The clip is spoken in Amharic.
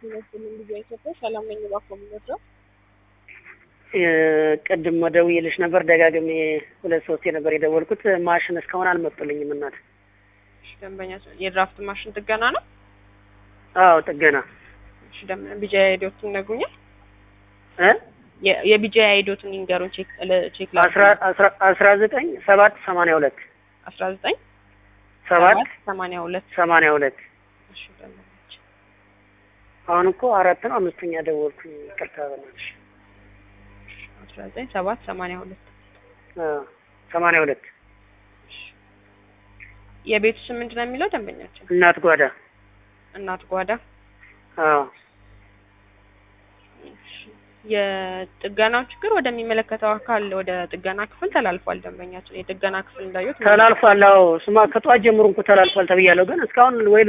ይመስልን ጊዜ ኢትዮጵያ ሰላም ነኝ። እባክዎ የምንወደው ቅድም ደውዬልሽ ነበር ደጋግሜ ሁለት ሶስት ነበር የደወልኩት። ማሽን እስካሁን አልመጡልኝም እናት። እሺ፣ ደንበኛ የድራፍት ማሽን ጥገና ነው። አዎ ጥገና እሺ፣ ደም ቢጃ አይዶቱን ይነግሩኛል። እ የቢጃ አይዶቱን ይንገሩን። ቼክ ቼክ ላ አስራ አስራ አስራ ዘጠኝ ሰባት ሰማንያ ሁለት አስራ ዘጠኝ ሰባት ሰማንያ ሁለት ሰማንያ ሁለት እሺ፣ ደንበኞች አሁን እኮ አራት ነው አምስተኛ ደወልኩኝ። ይቅርታ በእናትሽ። አስራ ዘጠኝ ሰባት ሰማንያ ሁለት አዎ ሰማንያ ሁለት የቤቱ ስም ምንድን ነው የሚለው ደንበኛችን? እናት ጓዳ እናት ጓዳ አዎ የጥገናው ችግር ወደሚመለከተው አካል ወደ ጥገና ክፍል ተላልፏል። ደንበኛችን የጥገና ክፍል እንዳዩት ተላልፏል። አዎ ስማ ከጠዋት ጀምሮ እንኳ ተላልፏል ተብያለሁ፣ ግን እስካሁን ወይ